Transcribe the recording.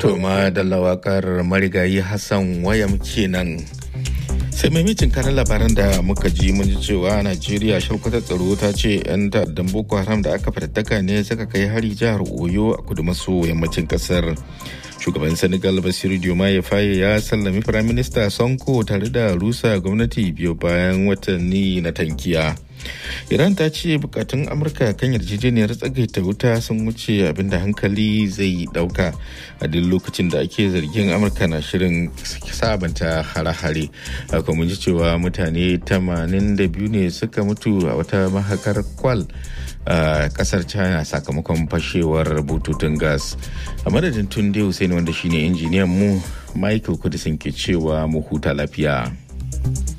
To ma da lawakar marigayi Hassan wayam kenan. sai maimacin kanan labaran da muka ji mun ji cewa najeriya shalkwatar tsaro ta ce 'yan ta'addan boko haram da aka fatattaka ne suka kai hari jihar oyo a kudu maso yammacin kasar shugaban senegal basiru diomaye faye ya sallami firaminista sonko tare da rusa gwamnati biyu bayan watanni na tankiya iran ta ce bukatun amurka kan yarjejeniyar tsagaita wuta sun wuce abinda hankali zai dauka a duk lokacin da ake zargin amurka na shirin sabanta hare-hare haka mun ji cewa mutane 82 ne suka mutu a wata mahakar kwal a kasar china sakamakon fashewar bututun gas a madadin tunde hussein wanda shine injiniyan mu michael kudisin ke cewa mu huta lafiya